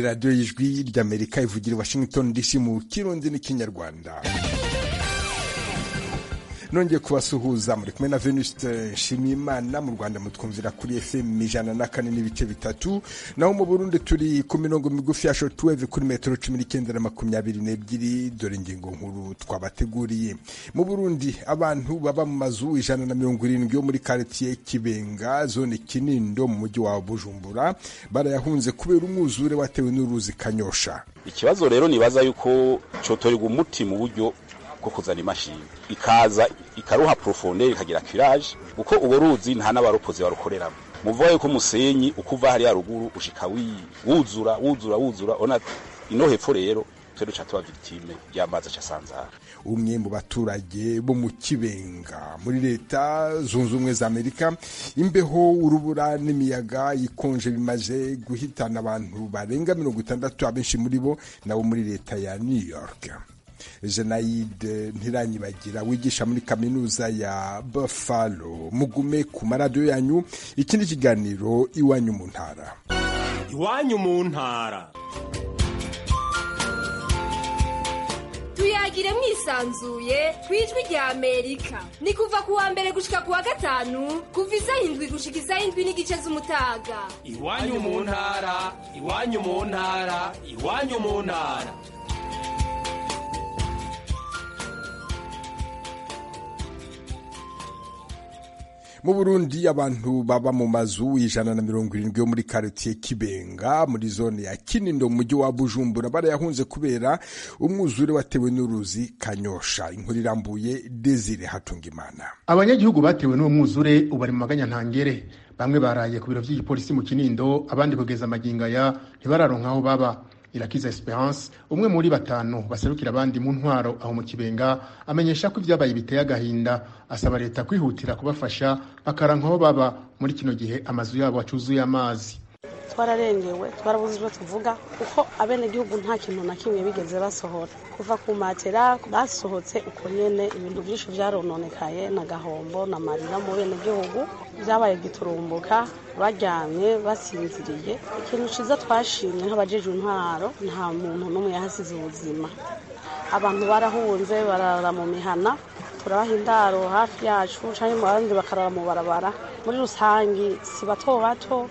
radiyo y'ijwi ry'amerika ivugira i washington dc mu kirundi n'ikinyarwanda nongeye kubasuhuza muri kumwe na venuste nshimiyimana mu rwanda mutwumvira kuri fm ijana na kane n'ibice bitatu naho mu burundi turi ku mirongo migufi ya shortwave kuri metero cumi n'icyenda na makumyabiri n'ebyiri dore ingingo nkuru twabateguriye mu burundi abantu baba mu mazu ijana na mirongo irindwi yo muri karitiye kibenga zone kinindo mu mujyi wa bujumbura barayahunze kubera umwuzure watewe n'uruzi kanyosha ikibazo rero nibaza yuko cotorerwa umuti mu buryo bwo kuzana imashini ikaza ikaruha profondeur ikagira curage kuko ubo ruzi nta n'abaropozi barukoreramo muvuga yuko umusenyi ukuva hariya ruguru ushika wuzura wuzura wuzura ona ino hepfo rero twe duca tuba victime y'amazi acasanzara umwe mu baturage bo mu kibenga muri leta zunze ubumwe za amerika imbeho urubura n'imiyaga ikonje bimaze guhitana abantu barenga mirongo itandatu abenshi muri bo nabo muri leta ya new york jenayide ntiranyibagira wigisha muri kaminuza ya buffalo mugume ku maradiyo yanyu iki ni ikiganiro iwanyu mu ntara iwanyu mu ntara tuyagire mwisanzuye ku ijwi rya amerika ni kuva ku wa mbere gushika ku wa gatanu kuva isaha indwi gushika isaha indwi n'igice z'umutaga iwanyu mu ntara iwanyu mu ntara iwanyu mu ntara mu burundi abantu baba mu mazu ijana na mirongo irindwi yo muri karitiye kibenga muri zone ya kinindo mu mujyi wa bujumbura barayahunze kubera umwuzure watewe n'uruzi kanyosha inkuru irambuye desire hatungimana abanyagihugu batewe n'uwo mwuzure ubu bari mu maganya ntangere bamwe baraye ku biro by'igipolisi mu kinindo abandi kugeza amagingo aya ntibararonka aho baba irakiza esperance umwe muri batanu baserukira abandi mu ntwaro aho mu kibenga amenyesha ko ibyabaye biteye agahinda asaba leta kwihutira kubafasha bakaranka aho baba muri kino gihe amazu yabo acuzuye amazi twararengewe twarabuze ibyo tuvuga kuko abenegihugu nta kintu na kimwe bigeze basohora kuva ku matera basohotse uko nyene ibintu byinshi vyarononekaye na gahombo na marira mu benegihugu vyabaye giturumbuka baryamye basinziriye ikintu ciza twashimye nk'abajeje intwaro nta muntu n'umwe yahasize ubuzima abantu barahunze barara mu mihana turabaha indaro hafi yacu canke mu bandi bakarara mu barabara muri rusangi si bato bato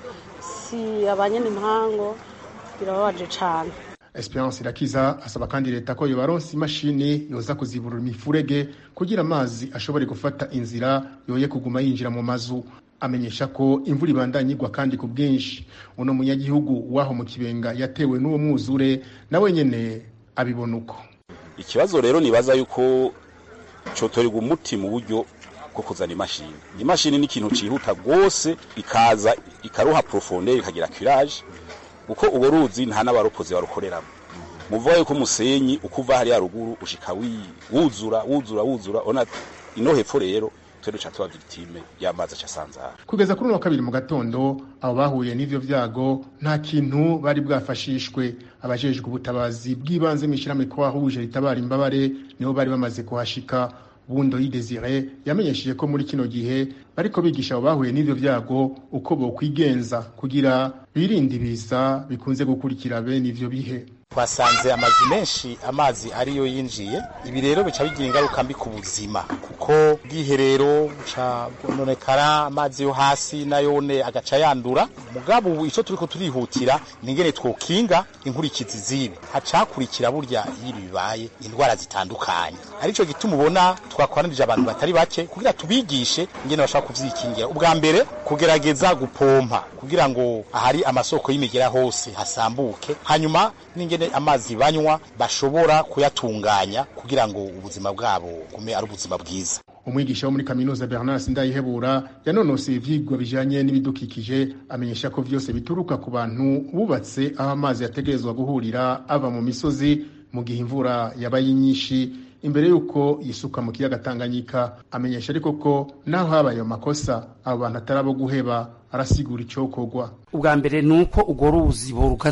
si abanyene impango birababaje cane Esperance Irakiza asaba kandi leta ko yobaronsa imashini yoza kuziburura imifurege kugira amazi ashobore gufata inzira yoye kuguma yinjira mu mazu amenyesha ko imvura ibandanya igwa kandi ku bwinshi uno munyagihugu waho mu kibenga yatewe n'uwo mwuzure nawe nyene abibona uko ikibazo rero nibaza yuko cotorerwa umuti mu buryo bwo kuzana imashini imashini ni ikintu cihuta rwose ikaza ikaruha profondeur ikagira curage kuko ubo ruzi nta n'abaropozi barukoreramo muvuga yuko umusenyi ukuva hariya ruguru ushika wuzura wuzura wuzura ona ino hepfo rero twe duca tuba victime y'amazi acasanzara kugeza kuri uno wa kabiri mu gatondo abo bahuye n'ivyo vyago nta kintu bari bwafashishwe abajejwe ubutabazi bw'ibanze mw'ishirahamwe kwahuje ritabara imbabare nibo bari bamaze kuhashika bundo y'idesire yamenyesheje ko muri kino gihe bariko bigisha abo bahuye n'ivyo vyago uko bokwigenza kugira birinde ibiza bikunze gukurikira bene ivyo bihe twasanze amazu menshi amazi ariyo yinjiye ibi rero bica bigira ingaruka mbi ku buzima kuko ubwiherero buca bwononekara amazi yo hasi nayone agaca yandura mugabo ubu ico turiko turihutira ningene twokinga inkurikizi zibi hacakurikira burya iyo bibaye indwara zitandukanye arico gituma ubona twakoranije abantu batari bake kugira tubigishe ingene bashaka kuvyikingira ubwa mbere kugerageza gupompa kugira ngo ahari amasoko y'imigera hose hasambuke hanyuma n'ingene amazi banywa bashobora kuyatunganya kugira ngo ubuzima bwabo gume ari ubuzima bwiza umwigisha wo muri kaminuza Bernard Sindayihebura yanonoseye ivyigwa bijanye n'ibidukikije amenyesha ko vyose bituruka ku bantu bubatse aho amazi yategerezwa guhurira ava mu misozi mu gihe imvura yabaye nyinshi imbere y'uko yisuka mu kiyaga Tanganyika amenyesha ariko ko naho habaye ayo makosa abo bantu atari abo guheba arasigura icokorwa ubwa mbere ni uko urwo ruzi borukazura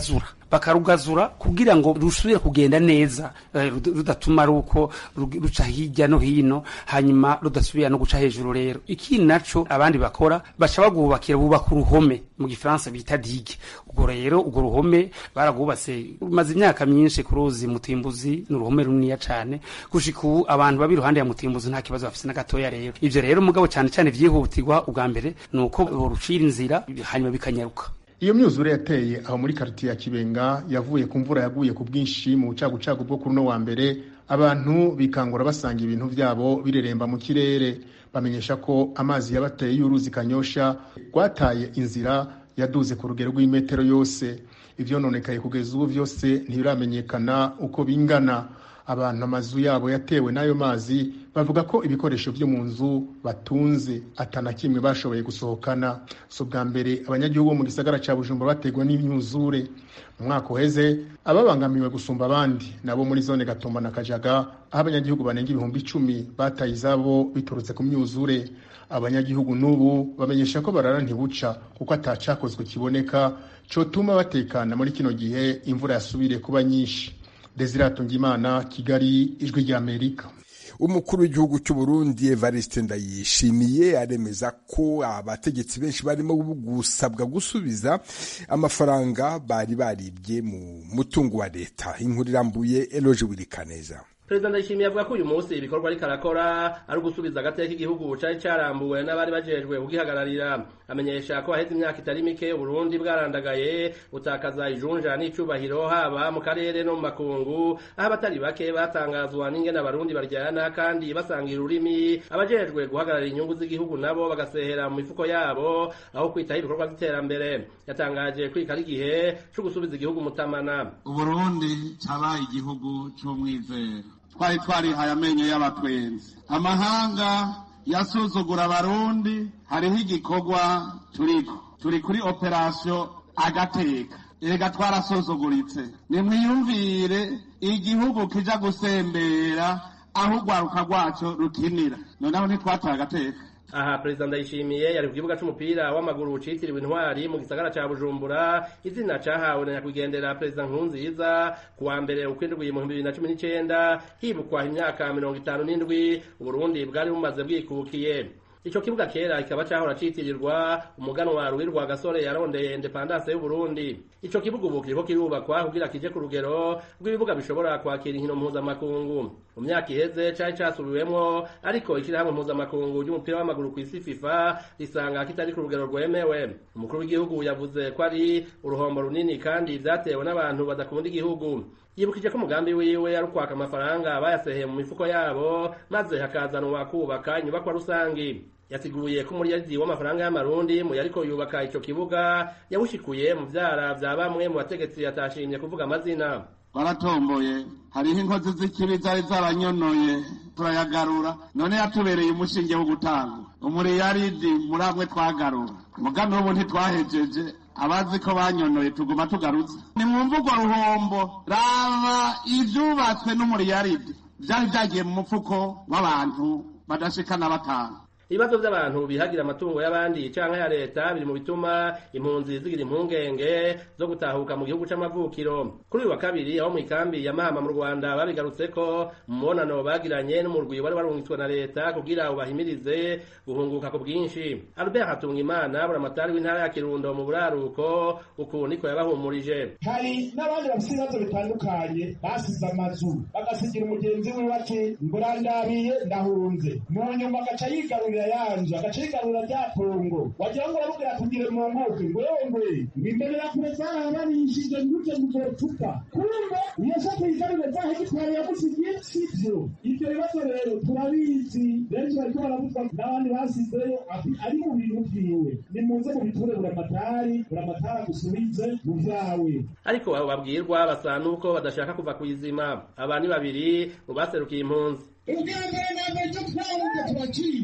bakarugazura kugira ngo rusubire kugenda neza eh, rud- rudatuma ruko rug- ruca hirya no hino hanyuma rudasubira no guca hejuru rero ikindi naco abandi bakora baca bagubakira bubaka uruhome mu gifaransa bita digue ubwo rero urwo ruhome baragwubatse rumaze imyaka myinshi ku ruzi mutimbuzi ni uruhome runiniya cane gushika ubu abantu baba iruhande ya mutimbuzi nta kibazo bafise na gatoya rero ivyo rero mugabo cane cane vyihutirwa ubwa mbere ni uko borucira inzira hanyuma bikanyaruka iyo myuzure yateye aho muri karitiye ya kibenga yavuye ku mvura yaguye ku bwinshi mu bucagucagu bwo kuri uno wa mbere abantu bikangura basanga ibintu byabo bireremba mu kirere bamenyesha ko amazi yabateye y'uruzi kanyosha rwataye inzira yaduze ku rugero rw'imetero yose ivyononekaye kugeza ubu vyose ntibiramenyekana uko bingana abantu amazu yabo yatewe n'ayo mazi bavuga ko ibikoresho byo mu nzu batunze atana kimwe bashoboye gusohokana si ubwa mbere abanyagihugu bo mu gisagara ca bujumbura bategwa n'imyuzure mu mwaka uheze ababangamiwe gusumba abandi nabo muri zone gatumba na kajaga aho abanyagihugu banenga ibihumbi icumi bataye izabo biturutse ku myuzure abanyagihugu n'ubu bamenyesha ko barara ntibuca kuko atacakozwe kiboneka cotuma batekana muri kino gihe imvura yasubiriye kuba nyinshi desire atungimana kigali ijwi ry'amerika umukuru w'igihugu cy'u Burundi Evariste Ndayishimiye aremeza ko abategetsi benshi barimo gusabwa gusubiza amafaranga bari baribye mu mutungo wa leta inkuru irambuye Eloge Wirikaneza perezida ndayishimiye avuga ko uyu munsi ibikorwa ariko arakora ari ugusubiza agateka igihugu cari carambuwe n'abari bajejwe kugihagararira amenyesha ko haheze imyaka itari mike uburundi bwarandagaye butakaza ijunja n'icubahiro haba mu karere no mu makungu aho abatari bake batangazwa n'ingene abarundi baryana kandi basangira ururimi abajejwe guhagararira inyungu z'igihugu nabo bagasehera mu mifuko yabo aho kwitaho ibikorwa vy'iterambere yatangaje kwika ari igihe co gusubiza igihugu mutamana uburundi cabaye igihugu c'umwizero twari twarihaye amenyo y'abatwenzi amahanga yasuzugura abarundi hariho igikorwa turiko turi kuri operasiyo agateka erega twarasuzuguritse nimwiyumvire igihugu kija gusembera aho urwaruka rwaco rukinira noneho ntitwataye agateka aha perezida ndayishimiye yari ku kibuga c'umupira w'amaguru citiriwe intwari mu gisagara ca bujumbura izina cahawe na nyakwigendera perezida nkurunziza ku wa mbere ukwindwi mu bihumbi bibiri na cumi n'icenda hibukwa imyaka mirongo itanu n'indwi uburundi bwari bumaze bwikukiye ico kibuga kera kikaba cahora citirirwa umuganwa ruwirwa gasore yarondeye independance y'uburundi ico kibuga ubu kiriko kirubakwa kugira kije ku rugero rw'ibibuga bishobora kwakira inkino mpuzamakungu mu myaka iheze cari casubiwemwo ariko ishirahamwe mpuzamakungu ry'umupira w'amaguru kw'isi fifa risanga kitari ku rugero rwemewe umukuru w'igihugu yavuze ko ari uruhombo runini kandi vyatewe n'abantu badakunda igihugu yibukije ko umugambi wiwe ari ukwaka amafaranga bayaseheye mu mifuko yabo maze hakazanwa kubaka inyubakwa rusangi yasiguye ko umuriyadi w'amafaranga y'amarundi mu yariko yubaka ico kibuga yawushikuye mu vyara vya bamwe mu bategetsi yatashimye kuvuga amazina baratomboye hariho inkozi z'ikibi zari zaranyonoye turayagarura none yatubereye umushinge wo gutanga umuriyaridi muri amwe twagarura mugambi w'ubu ntitwahejeje abazi ko banyonoye tuguma tugarutse ni mu mvugo ruhombo raba ivyubatswe n'umuriyaridi vyari vyagiye mu mufuko w'abantu badashikana batanu ibibazo by'abantu bihagira amatungo y'abandi canke ya leta biri mu bituma impunzi zigira impungenge zo gutahuka mu gihugu c'amavukiro kuri uyu wa kabiri aho mw'ikambi ya mahama mu rwanda babigarutseko mu mubonano bagiranye n'umurwi wari warungitswe na leta kugira ubahimirize guhunguka ku bwinshi albert hatungimana buramatari w'intara ya kirundo mu buraruko uku niko yabahumurije hari n'abandi bafite ibibazo bitandukanye basize amazu bagasigira umugenzi wiwe ati ngurandabiye ndahunze mu nyuma agaca yigarurira yanje agaca yigarurira rya pongo wagira ngo urabubwira tugire mu nguke ngwengwe imbere ya kure zarabarishije nguje muzotupa kumbe iyo se tuyigarurire za hegitwari yagusigiye sivyo ivyo bibazo rero turabizi benshi bariko barabuzwa n'abandi basizeyo ari mu bintu vyiwe nimuze mubiture buramatari buramatari agusubize mu vyawe ariko abo babwirwa basa nuko badashaka kuva kw'izima aba ni babiri mu baserukiye impunzi ubwa mbere na mbere cyo twabuze turakizi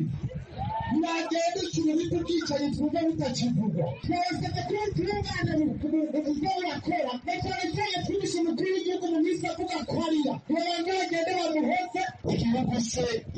ntibagenda ikintu bwicaye twumva bitakivugwa twasabye ko tungana mu byo burakora na cyane cyane twibishe umukuru w'igihugu mu minsi avuga ko arira tubanza bagende bamuhoze igihugu se nyir'icyubahiro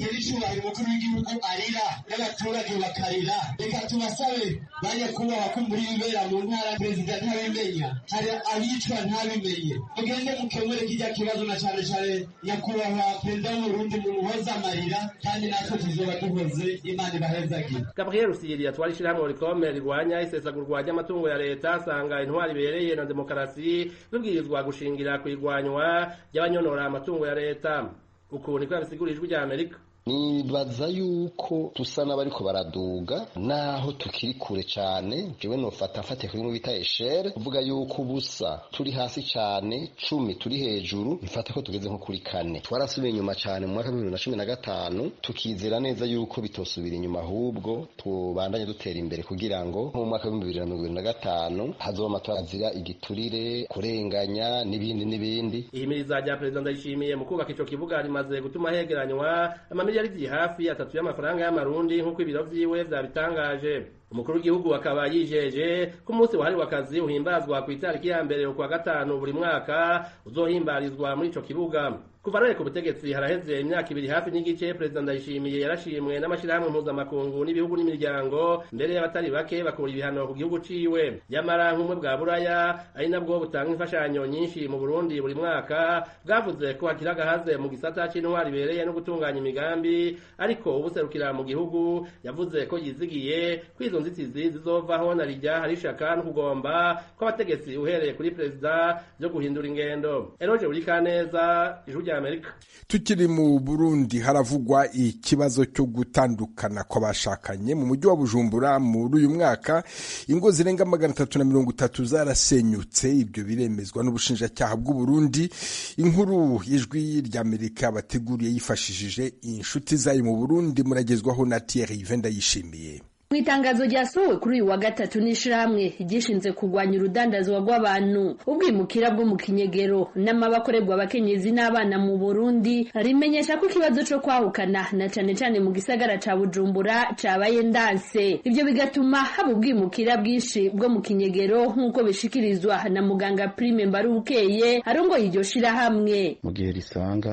nyakubahwa umukuru w'igihugu arira n'abaturage bakarira reka tubasabe ba nyakubahwa ko muri bibera mu ntara perezida ntabimenya hari abicwa ntabimenye mugende mukemure kijya kibazo na cane cane nyakubahwa perezida w'uburundi mumuhoze amarira kandi natwe tuzoba duhoze imana ibahezagire gabriel rusiri atwara ishirahamwe rikome rirwanya isesagurwa ry'amatungo ya leta asanga intwari ibereye na demokarasi bibwirizwa gushingira ku irwanywa ry'abanyonora amatungo ya leta uku niko yabisigura ijwi rya amerika nibaza yuko dusa n'abariko baraduga naho tukiri kure cane jewe nofata mfatiye kuri bita eshere kuvuga yuko ubusa turi hasi cane cumi turi hejuru bifata ko tugeze nko kuri kane twarasubiye inyuma cane mu mwaka w'ibihumbi na cumi na gatanu tukizera neza yuko bitosubira inyuma ahubwo tubandanye dutera imbere kugira ngo nko mu mwaka w'ibihumbi bibiri na mirongo ibiri na gatanu hazoba amatora azira igiturire kurenganya n'ibindi n'ibindi ihimiriza rya perezida ndayishimiye mu kubaka ico kibuga rimaze gutuma hegeranywa amamiliyaridi hafi atatu y'amafaranga y'amarundi nk'uko ibiro vyiwe vyabitangaje umukuru w'igihugu akaba yijeje ko umunsi wahariwe akazi uhimbazwa ku itariki ya mbere ukwa gatanu buri mwaka uzohimbarizwa muri ico kibuga kuva rero ku butegetsi haraheze imyaka ibiri hafi n'igice perezida ndayishimiye yarashimwe n'amashyirahamwe mpuzamakungu n'ibihugu n'imiryango mbere y'abatari bake bakura ibihano ku gihugu ciwe nyamara nk'umwe bwa buraya ari nabwo butanga imfashanyo nyinshi mu burundi buri mwaka bwavuze ko hakiri agahaze mu gisata c'intwari ibereye no gutunganya imigambi ariko ubuserukira mu gihugu yavuze ko yizigiye ko izo nzitizi zizovaho na rijya hari ishaka no kugomba kw'abategetsi uhereye kuri perezida byo guhindura ingendo eroje buri kaneza ijuru rya amerika tukiri mu burundi haravugwa ikibazo cyo gutandukana kw'abashakanye mu mujyi wa bujumbura muri uyu mwaka ingo zirenga magana atatu na mirongo itatu zarasenyutse ibyo biremezwa n'ubushinjacyaha bw'uburundi inkuru y'ijwi ry'amerika bateguriye yifashishije inshuti zayo mu burundi muragezwaho na thierry venda yishimiye mu itangazo ryasohowe kuri uyu wa gatatu n'ishirahamwe ryishinze kurwanya urudandazwa rw'abantu ubwimukira bwo mu kinyegero n'amabakorerwa abakenyezi n'abana mu burundi rimenyesha ko ikibazo co kwahukana na cane cane mu gisagara ca bujumbura cabaye ndanse ivyo bigatuma haba ubwimukira bwinshi bwo mu kinyegero nk'uko bishikirizwa na muganga prime mbarubukeye arongoye iryo shirahamwe mu gihe risanga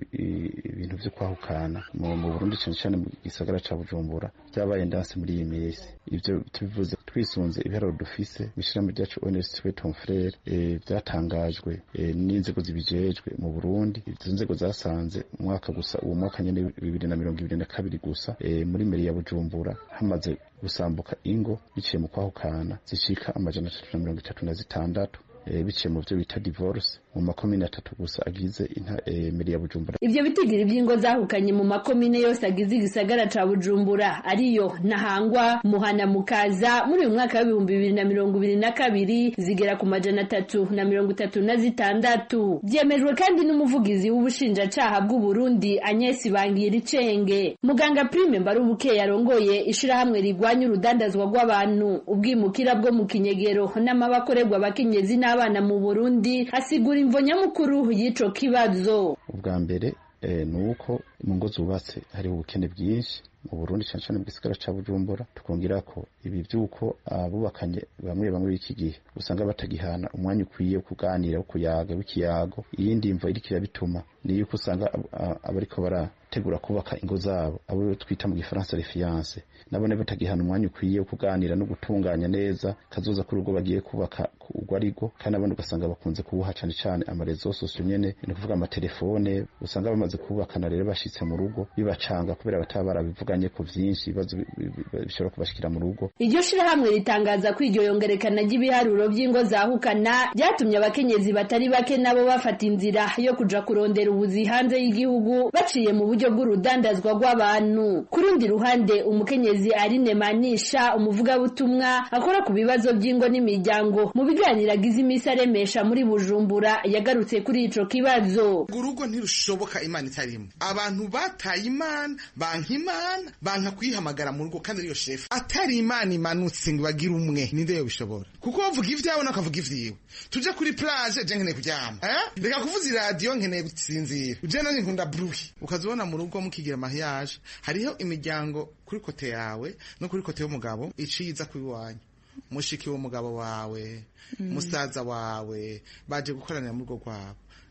ibintu vyo kwahukana mu burundi cane cane mu gisagara ca bujumbura vyabaye ndanse muri iyi minsi ivyo tubivuze twisunze ibiharuro dufise mw'ishirahamwe ryacu ONST Tom Frere vyatangajwe n'inzego zibijejwe mu Burundi izo nzego zasanze umwaka gusa uwo mwaka nyene bibiri na mirongo ibiri na kabiri gusa muri meri ya Bujumbura hamaze gusambuka ingo biciye mu kwahukana zishika amajana atatu na mirongo itatu na zitandatu biciye mu byo bita divorce mu makomine atatu gusa agize meri ya Bujumbura ivyo bitigiri vy'ingo zahukanye mu makomine yose agize igisagara ca Bujumbura ariyo Ntahangwa Muhana Mukaza muri uyu mwaka w'ibihumbi bibiri na mirongo ibiri na kabiri zigera ku majana atatu na mirongo itatu na zitandatu vyemejwe kandi n'umuvugizi w'ubushinjacaha bw'u Burundi Agnes Bangiricenge muganga Prime Mbarubuke yarongoye ishirahamwe rigwanya urudandazwa rw'abantu ubwimukira bwo mu kinyegero n'amabakorerwa abakenyezi n'abana mu Burundi asigura imvo nyamukuru y'ico kibazo ubwa mbere ni uko mu ngo zubatse hariho ubukene bwinshi mu Burundi cyane cyane mu gisagara ca Bujumbura tukongera ko ibi byuko abubakanye bamwe bamwe b'iki gihe usanga batagihana umwanya ukwiye wo kuganira wo kuyaga w'ikiyago iyindi mvo iriko irabituma ni yuko usanga abariko barategura kubaka ingo zabo abo twita mu gifaransa refiance nabone batagihana umwanya ukwiye wo kuganira no gutunganya neza kazoza kuri urwo bagiye kubaka urwo arigo kandi abandi ugasanga bakunze kubuha cane cane amarezo sosiyo nyene ni ukuvuga amatelefone usanga bamaze kubakana rero bashitse mu rugo bibacanga kubera bataba barabivuganye ko vyinshi ibibazo bishobora kubashikira mu rugo iryo shirahamwe ritangaza ko iryo yongerekana ry'ibiharuro vy'ingo zahukana ryatumye abakenyezi batari bake nabo bafata inzira yo kuja kurondera ubuzi hanze y'igihugu baciye mu buryo bw'urudandazwa rw'abantu ku rundi ruhande umukenyezi Aline Manisha umuvugabutumwa akora ku bibazo by'ingo n'imiryango mu biganiro agize imisi aremesha muri Bujumbura yagarutse kuri ico kibazo urugo ntirushoboka imana itarimo abantu bataye imana banka imana banka kuyihamagara mu rugo kandi ariyo shefu atari imana imanutse ngo bagire umwe ninde yo bishobora kuko bavuga ivyawe nakavuga ivyiwe tuje kuri plage je nkeneye kuryama eh reka kuvuza iradiyo nkeneye gusinzira je nanye nkunda bruhi ukazibona mu rugo mukigira mariage hariho imiryango kuri kote yawe no kuri kote y'umugabo iciza kuri wanyu mushiki w'umugabo wawe musaza wawe baje gukoranira mu rugo rwabo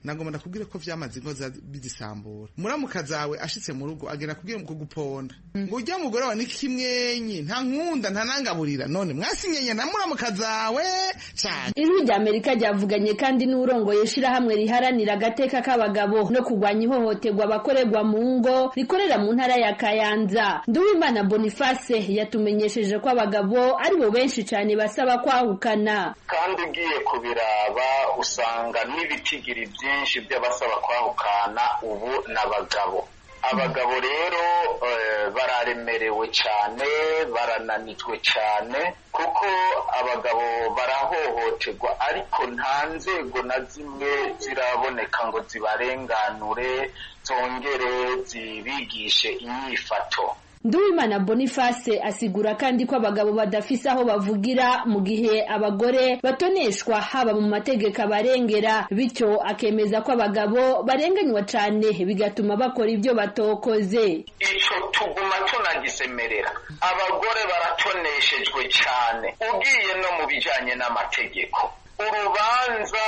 nagomba ndakubwire ko vyamaze ingo za- bizisambura muramuka zawe ashitse mu rugo agenda kubwira mu kuguponda ngo ujya mugore wawe ni kimwenyi nta nkunda nta nangaburira none mwasinyenye na muramuka zawe cane ijwi rya amerika ryavuganye kandi n'urongoye ishirahamwe riharanira agateka k'abagabo no kurwanya ihohoterwa abakorerwa mu ngo rikorera mu ntara ya kayanza nduwimana boniface yatumenyesheje ko abagabo ari bo benshi cyane basaba kwahukana kandi ugiye kubiraba usanga n'ibitigiri byinshi by'abasaba kwahukana ubu n'abagabo abagabo rero eh, bararemerewe cyane barananijwe cyane kuko abagabo barahohoterwa ariko nta nzego na zimwe ziraboneka ngo zibarenganure zongere zibigishe inyifato Nduwimana Boniface asigura kandi ko abagabo badafise aho bavugira mu gihe abagore batoneshwa haba mu mategeko abarengera bityo akemeza ko abagabo barenganywa cane bigatuma bakora ibyo batokoze ico tuguma tunagisemerera abagore baratoneshejwe cyane ugiye no mu bijanye n'amategeko urubanza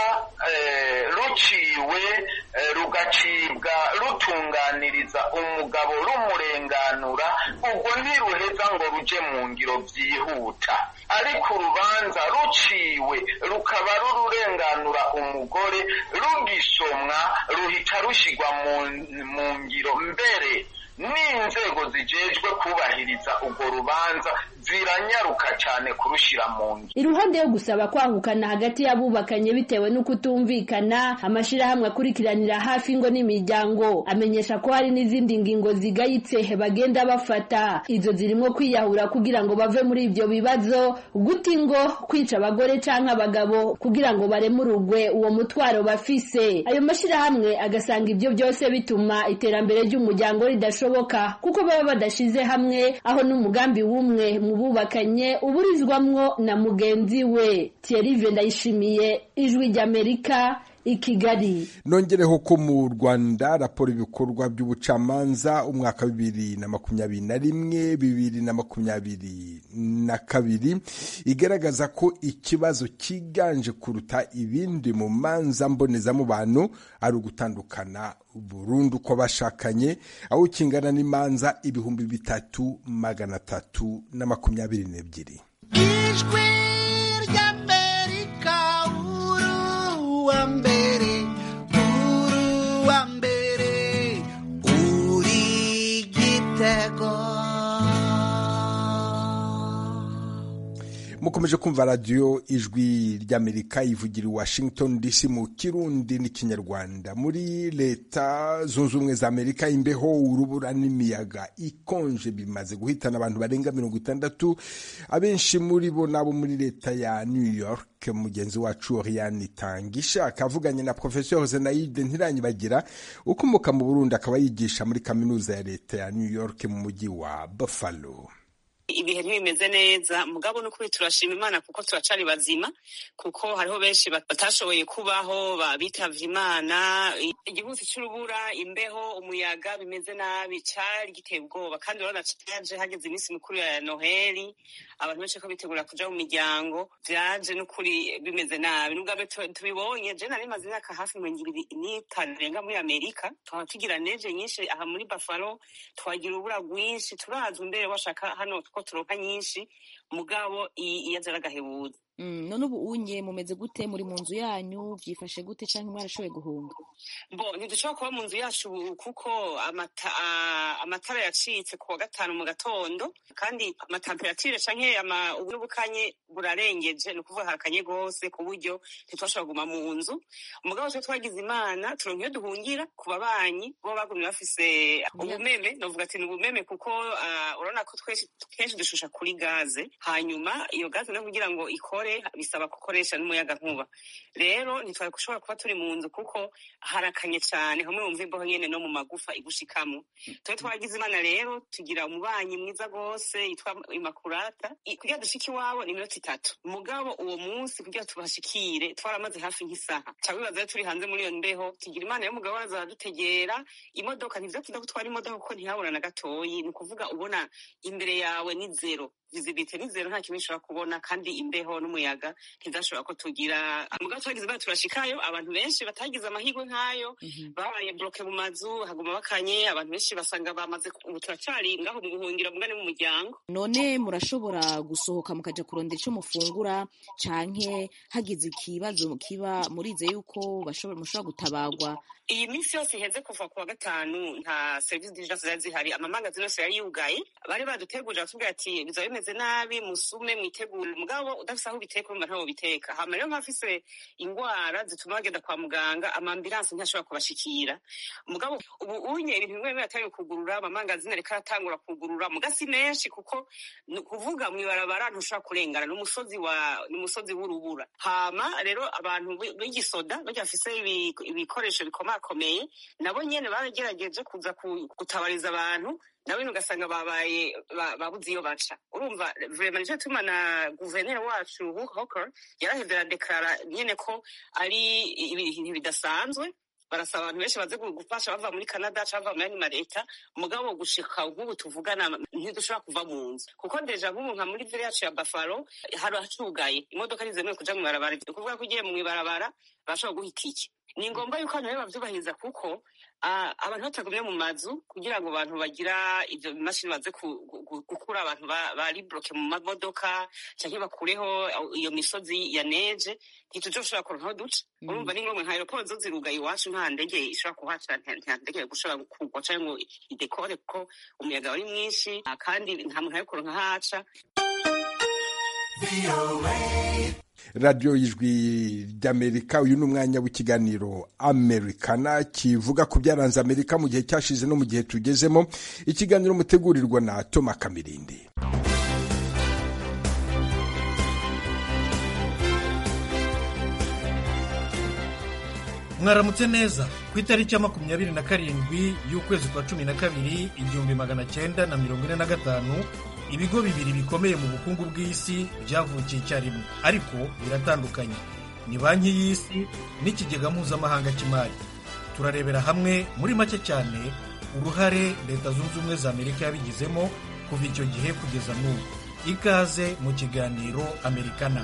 eh, ruciwe eh, rugacibwa rutunganiriza umugabo rumurenganura ubwo ntiruheza ngo ruje mu ngiro byihuta ariko urubanza ruciwe rukaba rururenganura umugore rugisomwa ruhita rushigwa mu, mu ngiro mbere n'inzego zijejwe kubahiriza urwo rubanza ziranyaruka cyane kurushira mu ngiro iruhande yo gusaba kwahukana hagati y'abubakanye bitewe no kutumvikana amashirahamwe akurikiranira hafi ingo n'imiryango amenyesha ko hari n'izindi ngingo zigayitse bagenda bafata izo zirimo kwiyahura kugira ngo bave muri ibyo bibazo guta ingo kwica abagore canke abagabo kugira ngo baremurugwe uwo mutwaro bafise ayo mashirahamwe agasanga ibyo byose bituma iterambere ry'umuryango ridashoboka kuko baba badashize hamwe aho n'umugambi w'umwe mu bubakanye uburizwamwo na mugenzi we Thierry Ndayishimiye ijwi ry'Amerika i Kigali nongereho ko mu rwanda raporo ibikorwa by'ubucamanza umwaka wa bibiri na makumyabiri na rimwe bibiri na makumyabiri na kabiri igaragaza ko ikibazo cyiganje kuruta ibindi mu manza mbonezamubano ari ugutandukana burundu kw'abashakanye aho kingana n'imanza ibihumbi bitatu magana atatu na makumyabiri n'ebyiri ijwi ry'amerika uruwa mbere uruwa mbere uri gitego mukomeje kumva radiyo ijwi ry'amerika ivugira i washington dc mu kirundi n'ikinyarwanda muri leta zunze ubumwe za amerika imbeho urubura n'imiyaga ikonje bimaze guhitana abantu barenga mirongo itandatu abenshi muri bo nabo muri leta ya new york mugenzi wacu oriane tangisha akavuganye na professeur zenaide ntiranyibagira ukomoka mu burundi akaba yigisha muri kaminuza ya leta ya new york mu mujyi wa buffalo ibihe ntibimeze neza mugabo n'ukuri turashima imana kuko turacari bazima kuko hariho benshi batashoboye kubaho bitavye imana igihusi c'urubura imbeho umuyaga bimeze nabi cari giteye ubwoba kandi urabona caje hageze iminsi mikuru ya noheli abantu benshi ko bitegura kuja mu miryango vyaje n'ukuri bimeze nabi n'ubwabe tubibonye je nari maze imyaka hafi mirongo ibiri n'itanu irenga muri amerika twaba tugira neje nyinshi aha muri buffalo twagira urubura rwinshi turazwa imbere washaka hano ko turonka nyinshi mugabo iyo aza aragahebuza none ubu unye mumeze gute muri mu nzu yanyu vyifashe gute canke mwarashoboye guhunga bo ntidushobora kuba mu nzu yacu kuko amatara yacitse ku wa gatanu mu gatondo kandi amatemperature canke n'ubukanye burarengeje ni ukuvuga harakanye rwose ku buryo ntitwashobora kuguma mu nzu umugabo twe twagize imana turonka iyo duhungira ku babanyi bo bagumye bafise ubumeme novuga ati ni ubumeme kuko urabona ko kenshi dushusha kuri gaze hanyuma iyo gaze no kugira ngo ikore bisaba gukoresha n'umuyaga nkuba rero ntitwari gushobora kuba turi mu nzu kuko harakanye cyane hamwe wumva imbeho nyene no mu magufa igushikamo twe twagize imana rero tugira umubanyi mwiza rwose yitwa imakurata kugira dushike iwabo ni iminota itatu mugabo uwo munsi kugira tubashikire twaramaze hafi nk'isaha cyangwa bibaza rero turi hanze muri iyo mbeho tugira imana y'umugabo araza aradutegera imodoka ntivyo tuza gutwara imodoka kuko ntihabura na gatoyi ni ukuvuga ubona imbere yawe ni zero visibility ni zero nta kimwe ushobora kubona kandi imbeho n'umuyaga muyaga ntizashobora ko tugira mugabo twagize bwa turashikayo abantu benshi batagize amahirwe nk'ayo babaye bloke mu mazu haguma bakanye abantu benshi basanga bamaze ubu turacari ngaho mu buhungiro mugane mu muryango none murashobora gusohoka mukaja kurondera ico mufungura canke hagize ikibazo kiba murize yuko bashobora mushobora gutabagwa iyi minsi yose iheze kuva ku wa gatanu nta serivisi diligence zari zihari amamangazini yose yari yugaye bari badutegurira batubwira ati bizaba bimeze nabi musume mwitegure mugabo udafise aho ubiteka urumva ntaho ubiteka hama rero nk'abafise ingwara zituma bagenda kwa muganga amambulanse ntashobora kubashikira mugabo ubu unye ibintu bimwe bimwe atari kugurura amamangazini ariko aratangura kugurura muga si menshi kuko ni ukuvuga mw'ibarabara ntushobora kurengana n'umusozi wa n'umusozi w'urubura hama rero abantu b- b'igisoda barya bafise ibi- ibikoresho bikomakomeye nabo nyene baragerageje kuza ku- gutabariza abantu nabo nyene ugasanga babaye ba- babuze iyo baca urumva vrema nico tuma na guverineri wacu Hugh Hawker yarahevye aradeklara nyene ko ari ibintu bidasanzwe barasaba abantu benshi baze gufasha bava muri canada cyangwa bava muri ayandi maleta mugabo gushika nk'ubu tuvugana ntidushobora kuva mu nzu kuko deja nk'ubu nka muri vile yacu ya bafaro hari hacugaye imodoka ntizemewe kuja mw'ibarabara ni ukuvuga ko ugiye mw'ibarabara barashobora guha itike ni ngombwa yuko abantu rero bavyubahiriza kuko ah, abantu batagumye mu mazu kugira ngo abantu bagira ivyo bimashini baze ku- gu- gukura abantu ba- bari bloke mu mamodoka canke bakureho iyo misozi ya neje ntituzoshobora kuronka aho duca urumva ni ngombwa nka aeroport zo zirugaye iwacu nta ndege ishobora kuhaca nta nta ndege gushobora kugwa canke ngo idekore kuko umuyaga wari mwinshi ah, kandi nta muntu ari kuronka aho aca radiyo y'ijwi ry'amerika uyu ni umwanya w'ikiganiro amerikana kivuga ku byaranze amerika mu gihe cyashize no mu gihe tugezemo ikiganiro mutegurirwa na toma kamirindi mwaramutse neza ku itariki ya makumyabiri na karindwi y'ukwezi kwa cumi na kabiri igihumbi magana cyenda na mirongo ine na gatanu ibigo bibiri bikomeye mu bukungu bw'isi byavukiye icyarimwe ariko biratandukanye ni banki y'isi n'ikigega mpuzamahanga cy'imari turarebera hamwe muri make cyane uruhare leta zunze ubumwe za amerika yabigizemo kuva icyo gihe kugeza n'ubu ikaze mu kiganiro amerikana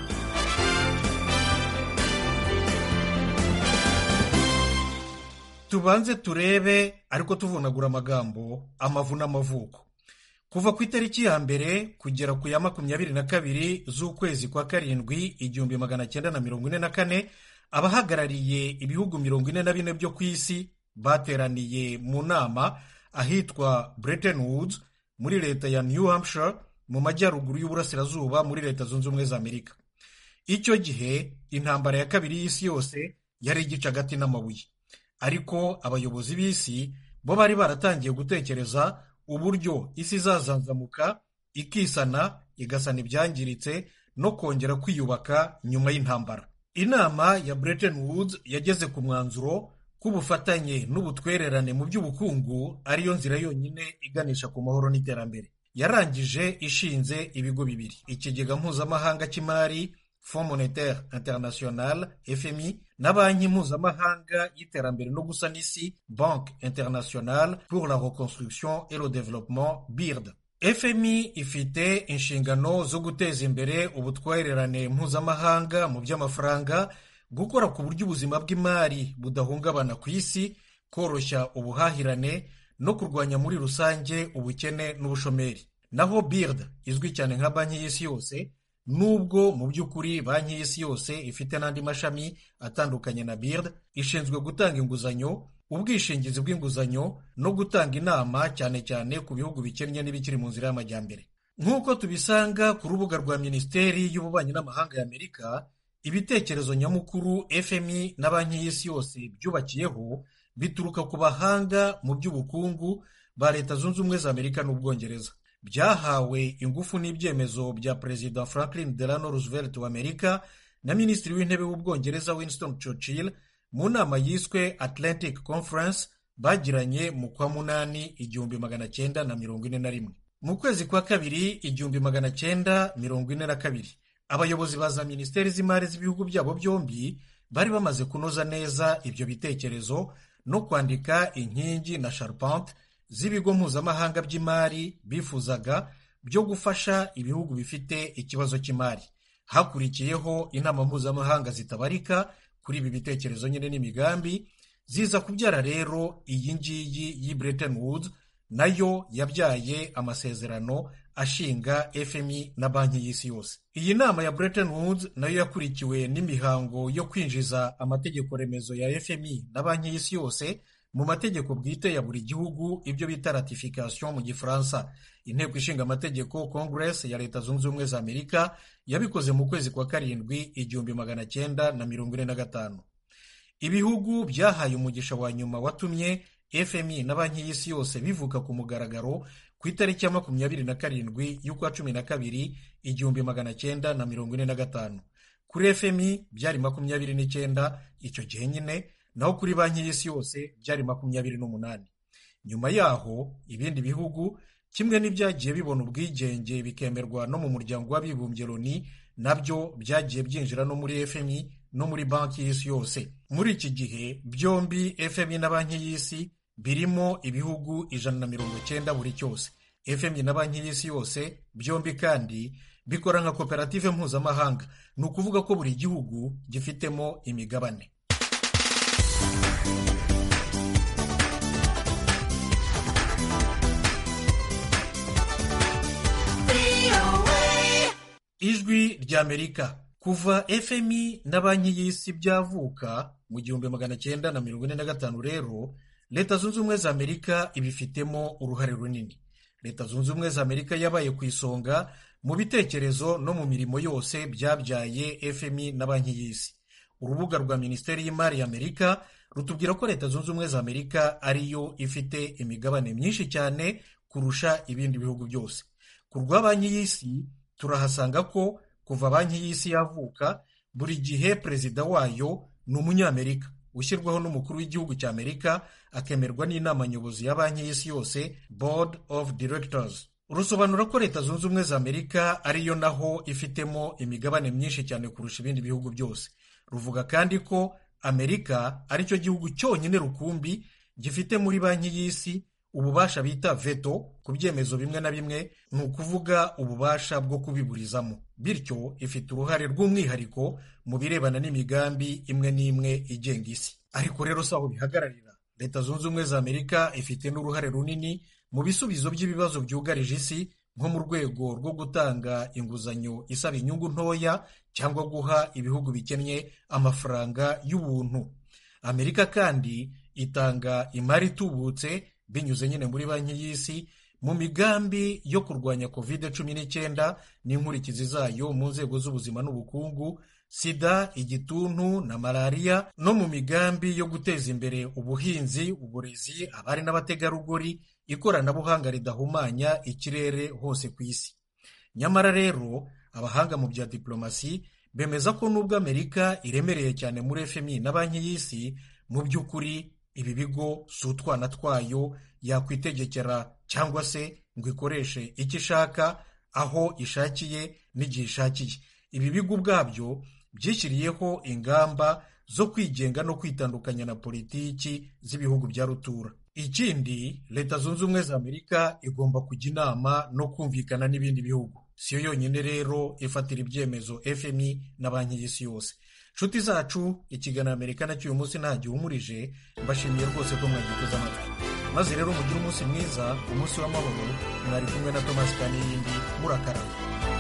tubanze turebe ariko tuvunagura amagambo amavu n'amavuko kuva ku itariki ya mbere kugera ku ya makumyabiri na kabiri z'ukwezi kwa karindwi igihumbi magana cyenda na mirongo ine na kane abahagarariye ibihugu mirongo ine na bine byo ku isi bateraniye mu nama ahitwa Bretton Woods muri leta ya New Hampshire mu majyaruguru y'uburasirazuba muri leta zunze ubumwe za amerika icyo gihe intambara ya kabiri y'isi yose yari igice hagati n'amabuye ariko abayobozi b'isi bo bari baratangiye gutekereza uburyo isi izazanzamuka ikisana igasana ibyangiritse no kongera kwiyubaka nyuma y'intambara inama ya Bretton Woods yageze ku mwanzuro k'ubufatanye n'ubutwererane mu by'ubukungu ariyo nzira yonyine iganisha ku mahoro n'iterambere yarangije ishinze ibigo bibiri ikigega mpuzamahanga cy'imari Fonds Monetaire International FMI na banki mpuzamahanga y'iterambere no gusana isi Banque Internationale pour la Reconstruction et le Développement BIRD FMI ifite inshingano zo guteza imbere ubutwererane mpuzamahanga mu by'amafaranga gukora ku buryo ubuzima bw'imari budahungabana ku isi koroshya ubuhahirane no kurwanya muri rusange ubukene n'ubushomeri naho BIRD izwi cyane nka banki y'isi yose nubwo mu by'ukuri banki y'isi yose ifite n'andi mashami atandukanye na BIRD ishinzwe gutanga inguzanyo ubwishingizi bw'inguzanyo no gutanga inama cyane cyane ku bihugu bikennye n'ibikiri mu nzira y'amajyambere nk'uko tubisanga ku rubuga rwa minisiteri y'ububanyi n'amahanga ya amerika ibitekerezo nyamukuru fmi na banki y'isi yose byubakiyeho bituruka ku bahanga mu by'ubukungu ba leta zunze ubumwe za amerika n'ubwongereza byahawe ingufu n'ibyemezo bya perezida franklin delano roosevelt wa amerika na minisitiri w'intebe w'ubwongereza winston churchill mu nama yiswe atlantic conference bagiranye mu kwa munani igihumbi magana cyenda na mirongo ine na rimwe mu kwezi kwa kabiri igihumbi magana cyenda mirongo ine na kabiri abayobozi ba za minisiteri z'imari z'ibihugu byabo byombi bari bamaze kunoza neza ibyo bitekerezo no kwandika inkingi na charpente z'ibigo mpuzamahanga by'imari bifuzaga byo gufasha ibihugu bifite ikibazo cy'imari hakurikiyeho inama mpuzamahanga zitabarika kuri ibi bitekerezo nyine n'imigambi ziza kubyara rero iyi ngiyi y'i Bretton Woods nayo yabyaye amasezerano ashinga FMI na banki y'isi yose iyi nama ya Bretton Woods nayo yakurikiwe n'imihango yo kwinjiza amategeko remezo ya FMI na banki y'isi yose mu mategeko bwite ya buri gihugu ibyo bita ratification mu gifaransa inteko ishinga amategeko congress ya leta zunze ubumwe za amerika yabikoze mu kwezi kwa karindwi igihumbi magana cyenda na mirongo ine na gatanu ibihugu byahaye umugisha wa nyuma watumye fmi na banki y'isi yose bivuka ku mugaragaro ku itariki ya makumyabiri na karindwi y'ukwa cumi na kabiri igihumbi magana cyenda na mirongo ine na gatanu kuri fmi byari makumyabiri n'icyenda icyo gihe nyine naho kuri banki y'isi yose byari makumyabiri n'umunani nyuma yaho ibindi bihugu kimwe n'ibyagiye bibona ubwigenge bikemerwa no mu muryango w'abibumbye loni nabyo byagiye byinjira no muri fmi no muri banki y'isi yose muri iki gihe byombi fmi na banki y'isi birimo ibihugu ijana na mirongo cyenda buri cyose fmi na banki y'isi yose byombi kandi bikora nka koperative mpuzamahanga ni ukuvuga ko buri gihugu gifitemo imigabane ijwi ry'amerika kuva fmi na banki y'isi byavuka mu gihumbi magana cyenda na mirongo ine na gatanu rero leta zunze ubumwe za amerika ibifitemo uruhare runini leta zunze ubumwe za amerika yabaye ku isonga mu bitekerezo no mu mirimo yose byabyaye fmi na banki y'isi urubuga rwa minisiteri y'imari ya amerika rutubwira ko leta zunze ubumwe za amerika ariyo ifite imigabane myinshi cyane kurusha ibindi bihugu byose ku rwa banki y'isi turahasanga ko kuva banki y'isi yavuka buri gihe perezida wayo ni umunyamerika ushyirwaho n'umukuru w'igihugu cya amerika akemerwa n'inama nyobozi ya banki y'isi yose board of directors rusobanura ko leta zunze ubumwe za amerika ariyo naho ifitemo imigabane myinshi cyane kurusha ibindi bihugu byose ruvuga kandi ko amerika aricyo gihugu cyonyine rukumbi gifite muri banki y'isi ububasha bita veto ku byemezo bimwe na bimwe ni ukuvuga ububasha bwo kubiburizamo bityo ifite uruhare rw'umwihariko mu birebana n'imigambi imwe n'imwe igenga isi ariko rero si aho bihagararira leta zunze ubumwe za amerika ifite n'uruhare runini mu bisubizo by'ibibazo byugarije isi nko mu rwego rwo gutanga inguzanyo isaba inyungu ntoya cyangwa guha ibihugu bikennye amafaranga y'ubuntu amerika kandi itanga imari itubutse binyuze nyine muri banki y'isi mu migambi yo kurwanya covid cumi n'icyenda n'inkurikizi zayo mu nzego z'ubuzima n'ubukungu sida igituntu na malariya no mu migambi yo guteza imbere ubuhinzi uburezi abari n'abategarugori ikoranabuhanga ridahumanya ikirere hose ku isi nyamara rero abahanga mu bya diplomasi bemeza ko nubwo amerika iremereye cyane muri fmi na banki y'isi mu by'ukuri ibi bigo si utwana twayo yakwitegekera cyangwa se ngo ikoreshe icyo ishaka aho ishakiye n'igihe ishakiye ibi bigo ubwabyo byishyiriyeho ingamba zo kwigenga no kwitandukanya na politiki z'ibihugu bya rutura ikindi leta zunze ubumwe za amerika igomba kujya inama no kumvikana n'ibindi bihugu siyo yonyine rero ifatira ibyemezo fmi na banki y'isi yose nshuti zacu ikiganiro amerika nacyo uyu munsi nta gihumurije mbashimiye rwose ko mwagiteze amatwi maze rero mugire umunsi mwiza umunsi w'amahoro mwari kumwe na tomasi kaniyindi murakaraba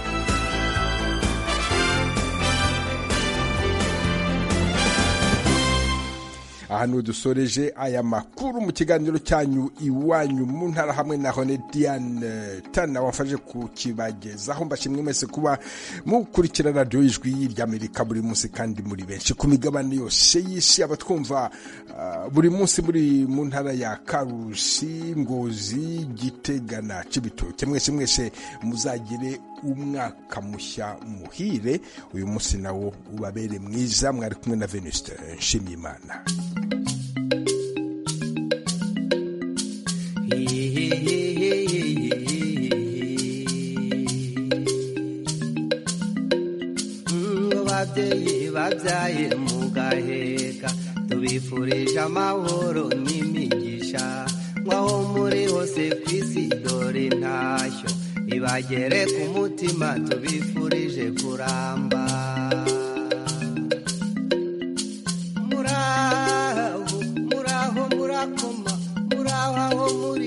aha ni dusoreje aya makuru mu kiganiro cyanyu iwanyu mu ntara hamwe na hone diane tana wafashe kukibagezaho mbashimwe mwese kuba mukurikira radiyo y'ijwi ry'amerika buri munsi kandi muri benshi ku migabane yose y'isi abatwumva uh, buri munsi muri mu ntara ya karusi ngozi gitega na cibitoke mwese mwese muzagire umwaka mushya muhire uyu munsi nawo ubabere mwiza mwari kumwe na venuste nshimiyimana babyeyi babyaye mu gaheka tubifurije amahoro n'imigisha nk'aho muri hose ku isi dore intashyo iba nibagere ku mutima tubifurije kuramba muraho muraho murakoma muraho aho muri